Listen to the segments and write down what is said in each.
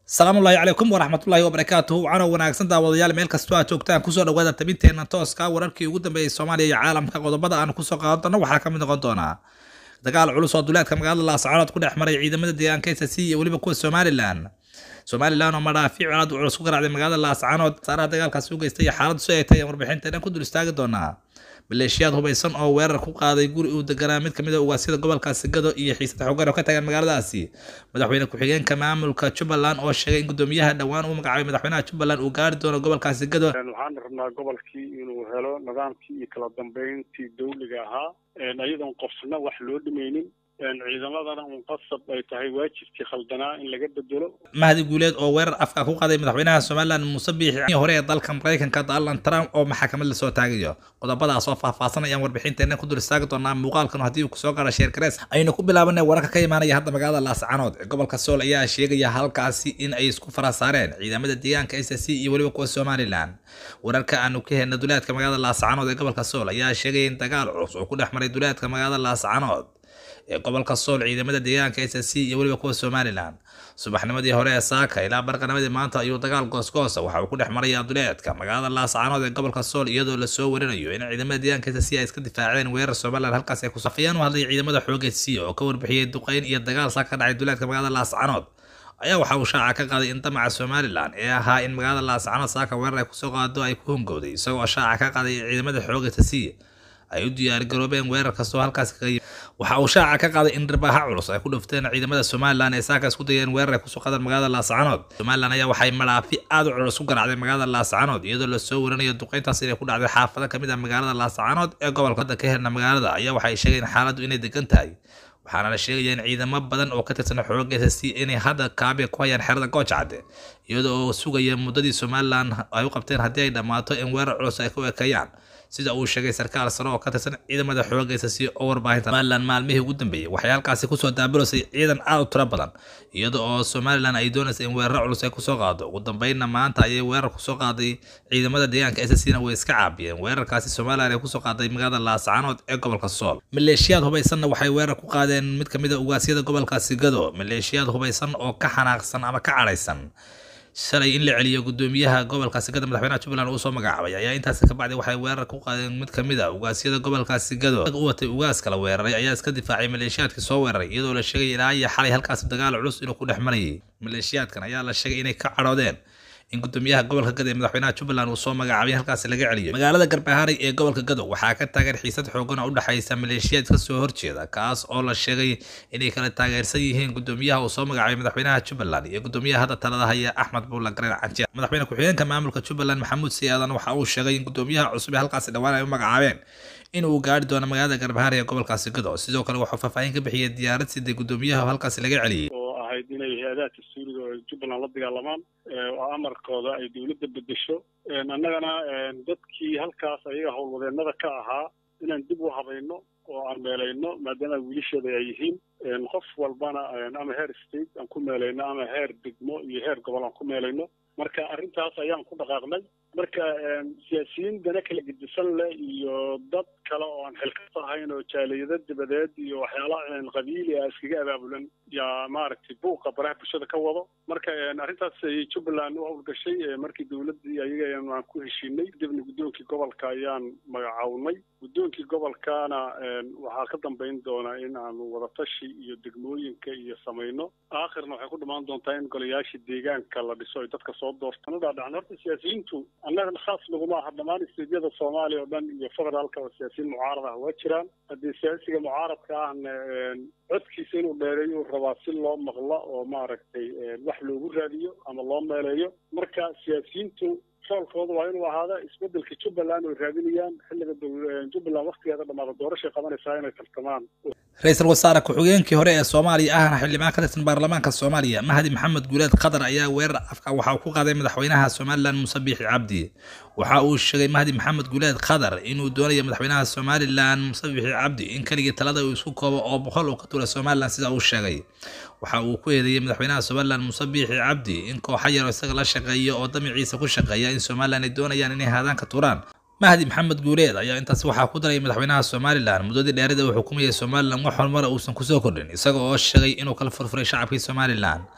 asalaamu ullaahi calaykum waraxmatullaahi wabarakaatuhu canow wanaagsan daawadayaal meel kastoo aad joogtaan kusoo dhawaada tabinteena tooska wararkii ugu dambeeyey soomaaliya iyo caalamka qodobada aan kusoo qaadan doono waxaa ka mid noqon doonaa dagaal culus oo duleedka magaalada laascaanood ku dhex maray ciidamada deegaanka SSC iyo weliba kuwa somalilan somalilan oo madhaafiic colaad culus ku garaacday magaalada laascaanood saaraha dagaalkaasi u geystay iyo xaaladdu si ay tahay aan warbixinteena ku dul istaagi doonaa maleeshiyaad hubaysan oo weerar ku qaaday guri uu deganaa mid kamid a ugaasyada gobolkaasi gado iyo xiisada xogaan oo ka tagan magaaladaasi madaxweyne ku-xigeenka maamulka jubbaland oo sheegay in gudoomiyaha dhowaan uu magacaabay madaxweynaha jubbaland uu gaari doono gobolkaasi gado waxaan rabnaa gobolkii inuu helo nidaamkii iyo kala dambeyntii dawliga ahaa iyadoon qofna wax loo dhimaynin ciidamadana un qasab ay tahay waajibkii khaldanaa in laga bedelo mahdi guuleed oo weerar afka ku qaaday madaxweynaha somalilan muuse biixi hore ee dalka maraykanka donald trump oo maxakamad lasoo taagayo qodobadaas oo faahfaahsan ayaan warbixinteena ku dul istaagi doonaa muuqaalkan haddii uu kusoo gaara sheer garees aynu ku bilaabanay wararka ka imaanaya hadda magaalada laascaanood ee gobolka sool ayaa sheegaya halkaasi in ay isku fara saareen ciidamada deegaanka s c iyo weliba kuwa somalilan wararka aanu ka helna duleedka magaalada laascaanood ee gobolka sool ayaa sheegaya in dagaal culus oo ku dhex maray duleedka magaalada laascaanood ee gobolka sool ciidamada deegaanka s c iyo weliba kuwa somalilan subaxnimadii hore ee saaka ilaa barqanimadii maanta ayuu dagaal goosgoosa waxa uu ku dhex marayaa duleedka magaalada laascaanood ee gobolka sool iyadoo lasoo warinayo in ciidamada deegaanka s c ay iska difaaceen weerar somalilan halkaas ay kusafayaan u hadlay ciidamada xooga c oo ka warbixiyey duqeyn iyo dagaal saa ka dhacay duleedka magaalada laascaanood ayaa waxa uu shaaca ka qaaday in damaca somalilan ee ahaa in magaalada laascaanood saaka weerar ay kusoo qaado ay ku hongowday isagoo shaaca ka qaaday ciidamada xooga s c ay u diyaargaroobeen weerar kastoo halkaas kaga waxa uu shaaca ka qaaday in dharbaaha culus ay ku dhufteen ciidamada somalilan ee saaka isku dayeen weerar ay kusoo qaadeen magaalada laascaanood somalilan ayaa waxay madhaafi aad u culus ku garacday magaalada laascaanood iyadoo lasoo warinayo duqeyntaas inay ku dhacday xaafado kamid ah magaalada laascaanood ee gobolka hadda ka herna magaalada ayaa waxay sheegeen xaaladdu inay degan tahay waxaana la sheegaya in ciidamo badan oo ka tirsan xooga s c inay hadda kaabe ku hayaan xerada goojacade iyadoo oo sugaya muddadii somalilan ay u qabteen haddii ay dhammaato in weerar culus ay ku ekeeyaan sida uu sheegay sarkaal sare oo ka tirsan ciidamada xooga s c oo warbaahinta somalilan maalmihii ugu dambeeyey waxay halkaasi kusoo daabulasay ciidan aad u tiro badan iyada oo somalilan ay doonaysa in weeraro culus ay kusoo qaado ugu dambeynna maanta ayay weerar kusoo qaaday ciidamada deegaanka s c na way iska caabiyeen weerarkaasi somalilan ay kusoo qaaday magaalada laascaanood ee gobolka sool maleeshiyaad hubaysanna waxay weerar ku qaadeen mid kamid a ugaasyada gobolkaasi gado maleeshiyaad hubaysan oo ka xanaaqsan ama ka cadhaysan shalay in la celiyo gudoomiyaha gobolkaasi gado madaxweynaha jubbaland uu soo magacaabay ayaa intaasi ka bacdi waxay weerar ku qaadeen mid kamid a ugaasyada gobolkaasi gado u watay ugaas kala weeraray ayaa iska difaacay maleeshiyaadkii soo weeraray iyadoo la sheegay ilaa iyo xalay halkaasi dagaal culus inuu ku dhex marayay maleeshiyaadkan ayaa la sheegay inay ka cadhoodeen in gudoomiyaha gobolka gado ee madaxweynaha jubbaland uu soo magacaabay halkaasi laga celiyo magaalada garbahaaray ee gobolka gado waxaa ka taagan xiisad xoogan oo u dhexaysa maleeshiyaad ka soo horjeeda kaas oo la sheegay inay kala taageersan yihiin gudoomiyaha uu soo magacaabay madaxweynaha jubbaland iyo gudoomiyaha hadda talada haya axmed buulla gareen canjeer madaxweyne ku-xigeenka maamulka jubbaland maxamuud siyaadan waxa uu sheegay in gudoomiyaha cusub ee halkaasi dhowaan ay u magacaabeen in uu gaari doono magaalada garbahaaray ee gobolkaasi gado sidoo kale wuxuu faahfaahin ka bixiyey diyaarad siday gudoomiyaha halkaasi laga celiyey ahayd inay hay-adaha dastuuriga oo jubbaland la dagaalamaan oo amarkooda ay dawladda bedesho annagana dadkii halkaas ayaga howlwadeennada ka ahaa inaan dib u habayno oo aan meelayno maadaama wiilasheeda ay yihiin qof walbana ama heer state aan ku meelayno ama heer degmo iyo heer gobol aan ku meelayno marka arrintaas ayaan ku dhaqaaqnay marka siyaasiyiin dana kala gedisan leh iyo dad kale oo aan xilkas ahayn oo jaaliyado dibadeed iyo waxyaala qabiili ah iskaga abaabulan yaa maaragtay buuqa baraha bulshada ka wado marka arrintaas ayay jubbaland u howlgashay markii dawladdii ayaga aan ku heshiinay kadibna guddoonkii gobolka ayaan magacawnay guddoonkii gobolkana waxaa ka dambayn doona in aanu wadatashi iyo degmooyinka iyo samayno aakhirna waxay ku dhamaan doontaa in golayaashii deegaanka la dhiso ay dadka soo doortaan udhaadhacan horta siyaasiyiintu annaga khaas naguma aha dhammaan isteedyada soomaaliya oo dhan iyo federaalka oo siyaasiyiin mucaarad ah waa jiraan haddii siyaasiga mucaaradka ahna codkiisa inuu dheereeyo uu rabaa si loo maqlo oo maaragtay wax loogu raadiyo ama loo meeleeyo marka siyaasiyiintu roolkooda waa inuu ahaada isbedelka jubbaland oy raadinayaan xilliga jubbaland waktigeeda dhamaada doorashay qabanaysaa inay tartamaan ra-iisul wasaare ku-xigeenkii hore ee soomaaliya ahna xildhibaan ka tirsan baarlamaanka soomaaliya mahdi maxamed guuleed qatar ayaa weerar afka waxa uu ku qaaday madaxweynaha somalilan muuse biixi cabdi waxa uu sheegay mahdi maxamed guuleed qatar inuu doonayo madaxweynaha somalilan muuse biixi cabdi in keligii talada uu isku koobo oo boqol uu ka tuura somalilan sida uu sheegay waxa uu ku eedeeyey madaxweynaha somalilan muuse biixi cabdi in kooxa yar isaga la shaqeeyo oo damiciisa ku shaqeeya in somalilan ay doonayaan inay haadaan ka tuuraan mahdi maxamed guuleed ayaa intaas waxaa ku daray madaxweynaha somalilan muddadii dheerida uu xukumayay somalilan wax horumara uusan kusoo kordhin isaga oo sheegay inuu kala furfuray shacabkii somalilan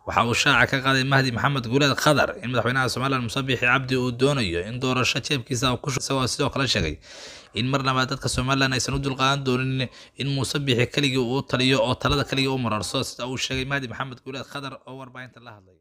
waxa uu shaaca ka qaaday mahdi maxamed guuleed khadar in madaxweynaha somalilan muuse biixi cabdi uu doonayo in doorasho jeebkiisa ku isagoo sidoo kale sheegay in marnaba dadka somalilan aysan u dulqaadan doonin in muuse biixi keligii uu taliyo oo talada keligii u mararso sida uu sheegay mahdi maxamed guuleed khadar oo warbaahinta la hadlay